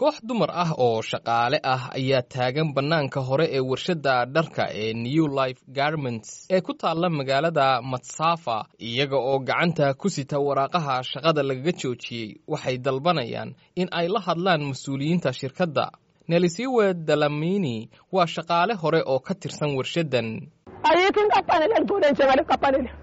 koox dumar ah oo shaqaale ah ayaa taagan bannaanka hore ee warshadda dharka ee new life garments ee ku taalla magaalada matsafa iyaga oo gacanta ku sita waraaqaha shaqada lagaga joojiyey waxay dalbanayaan in ay la hadlaan mas-uuliyiinta shirkadda nelisiwe dalamini waa shaqaale hore oo ka tirsan warshaddan ayikho inkampani lelibone njengale kampani le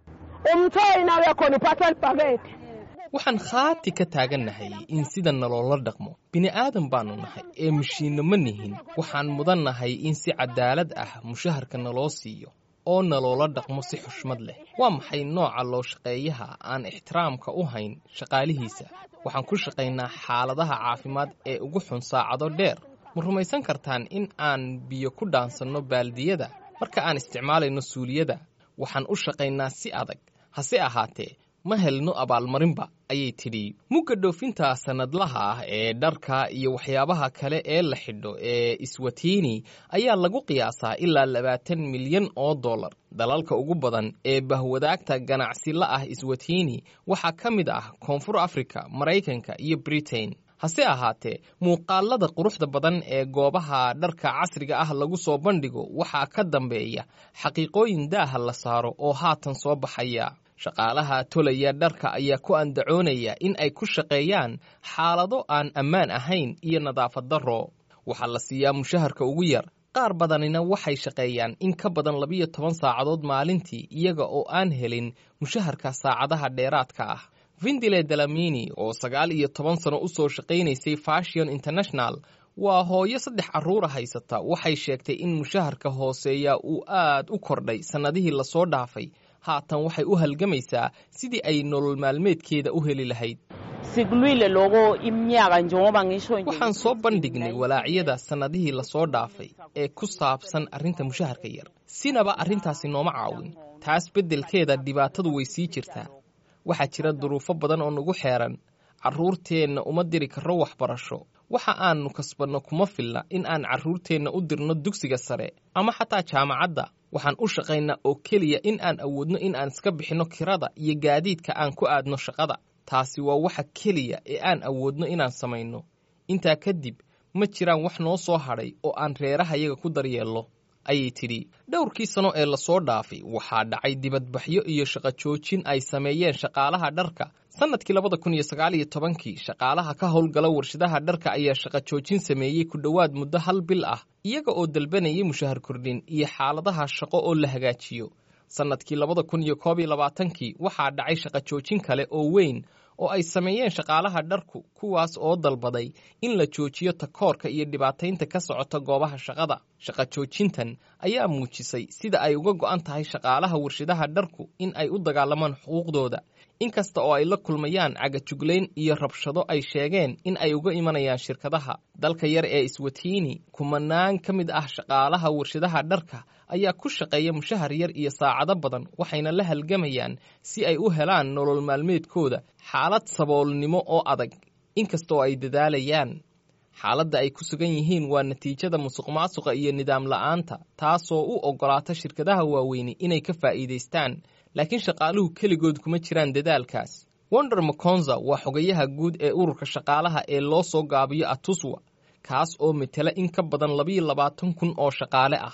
umthoyi nawe khona uphatha libhakede waxaan khaati ka taagannahay in sida naloola dhaqmo bini'aadan baannu nahay ee mashiinno ma nihin waxaan mudan nahay in si cadaalad ah mushaharka naloo siiyo oo naloola dhaqmo si xushmad leh waa maxay nooca loo shaqeeyaha aan ixtiraamka u hayn shaqaalihiisa waxaan ku shaqaynaa xaaladaha caafimaad ee ugu xun saacado dheer ma rumaysan kartaan in aan biyo ku dhaansanno baaldiyada marka aan isticmaalayno suuliyada waxaan u shaqaynaa si adag hase ahaatee ma helno abaalmarinba ayay tidhi mugga dhoofinta sannadlaha ah ee dharka iyo waxyaabaha kale ee la xidho ee iswatiini ayaa lagu qiyaasaa ilaa labaatan milyan oo dollar dalalka ugu badan ee bahwadaagta ganacsi la ah iswatiini waxaa ka mid ah koonfur afrika maraykanka iyo britain hase ahaatee muuqaalada quruxda badan ee goobaha dharka casriga ah lagu soo bandhigo waxaa ka dambeeya xaqiiqooyin daaha la saaro oo haatan soo baxaya shaqaalaha tolaya dharka ayaa ku andacoonaya in ay ku shaqeeyaan xaalado aan ammaan ahayn iyo nadaafad darro waxaa la siiyaa mushaharka ugu yar qaar badanina waxay shaqeeyaan in ka badan labiyo toban saacadood maalintii iyaga oo aan helin mushaharka saacadaha dheeraadka ah vindile dalamini oo sagaal iyo toban sano u soo shaqaynaysay fashion international waa hooyo saddex carruura haysata waxay sheegtay in mushaharka hooseeya uu aad u kordhay sannadihii lasoo dhaafay haatan waxay u halgamaysaa sidii ay nolol maalmeedkeeda u heli lahayd sikulwile loko iminyaka njengoba ngisho nje waxaan soo bandhignay walaacyada sannadihii lasoo dhaafay ee ku saabsan arrinta mushaharka yar sinaba arrintaasi nooma caawin taas beddelkeeda dhibaatadu way sii jirtaa waxaa jira duruufo badan oo nagu xeeran carruurteenna uma diri karro waxbarasho waxa aannu kasbanno kuma filna in aan carruurteenna u dirno dugsiga sare ama xataa jaamacadda waxaan u shaqaynaa oo keliya in aan awoodno in aan iska bixinno kirada iyo gaadiidka aan ku aadno shaqada taasi waa waxa keliya ee aan awoodno inaan samayno intaa kadib ma jiraan wax noo soo hadhay oo aan reerahayaga ku daryeello ayay tidhi dhowrkii sano ee lasoo dhaafay waxaa dhacay dibadbaxyo iyo shaqo joojin ay sameeyeen shaqaalaha dharka sannadkii labada kun iyo sagaal iyo tobankii shaqaalaha ka howlgala warshadaha dharka ayaa shaqo joojin sameeyey ku dhowaad muddo hal bil ah iyaga oo dalbanayay mushahar kordhin iyo xaaladaha shaqo oo la hagaajiyo sannadkii labada kun iyo koob iyo labaatankii waxaa dhacay shaqo joojin kale oo weyn oo ay sameeyeen shaqaalaha dharku kuwaas oo dalbaday in la joojiyo takoorka iyo dhibaataynta ka socota goobaha shaqada shaqo joojintan ayaa muujisay sida ay uga go'an tahay shaqaalaha warshadaha dharku in ay u dagaalamaan xuquuqdooda inkasta oo ay la kulmayaan cagajuglayn iyo rabshado ay sheegeen in ay uga imanayaan shirkadaha dalka yar ee iswatiini kumanaan ka mid ah shaqaalaha warshadaha dharka ayaa ku shaqeeya mushahar yar iyo saacado badan waxayna la halgamayaan si ay u helaan nolol maalmeedkooda xaalad saboolnimo oo adag inkasta oo ay dadaalayaan xaaladda ay ku sugan yihiin waa natiijada musuqmaasuqa iyo nidaam la'aanta taasoo u oggolaata shirkadaha waaweyni inay ka faa'iidaystaan laakiin shaqaaluhu keligood kuma jiraan dadaalkaas wonder maconza waa xogayaha guud ee ururka shaqaalaha ee loo soo gaabiyo atuswa kaas oo metela in ka badan labiyo labaatan kun oo shaqaale ah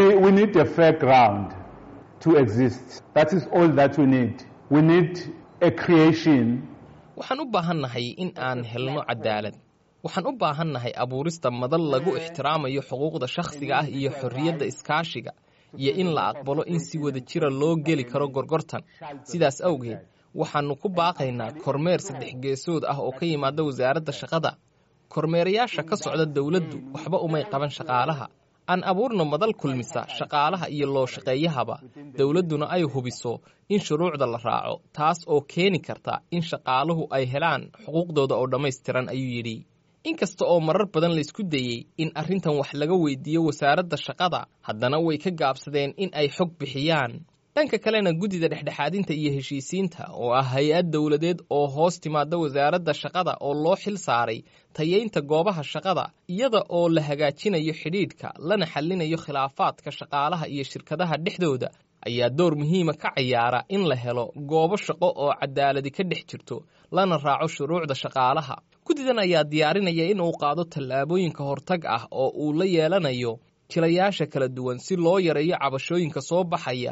waxaan u baahannahay in aan helno cadaalad waxaan u baahannahay abuurista madal lagu ixtiraamayo xuquuqda shakhsiga ah iyo xorriyadda iskaashiga iyo in la aqbalo in si wada jira loo geli karo gorgortan sidaas awgeed waxaannu ku baaqaynaa kormeer saddex geesood ah oo ka yimaada wasaaradda shaqada kormeerayaasha ka socda dowladdu waxba umay qaban shaqaalaha aan abuurno madal kulmisa shaqaalaha iyo loo shaqeeyahaba dowladduna ay hubiso in shuruucda la raaco taas oo keeni karta in shaqaaluhu ay helaan xuquuqdooda oo dhammaystiran ayuu yidhi inkasta oo marar badan laysku dayey in arrintan wax laga weydiiyo wasaaradda shaqada haddana way ka gaabsadeen in ay xog bixiyaan dhanka kalena guddida dhexdhexaadinta iyo heshiisiinta oo ah hay-ad dowladeed oo hoos timaada wasaaradda shaqada oo loo xil saaray tayeynta goobaha shaqada iyada oo la hagaajinayo xidhiidhka lana xallinayo khilaafaadka shaqaalaha iyo shirkadaha dhexdooda ayaa door muhiima ka cayaara in la helo goobo shaqo oo cadaaladi ka dhex jirto lana raaco shuruucda shaqaalaha guddidan ayaa diyaarinaya in uu qaado tallaabooyinka hortag ah oo uu la yeelanayo jilayaasha kala duwan si loo yareeyo cabashooyinka soo baxaya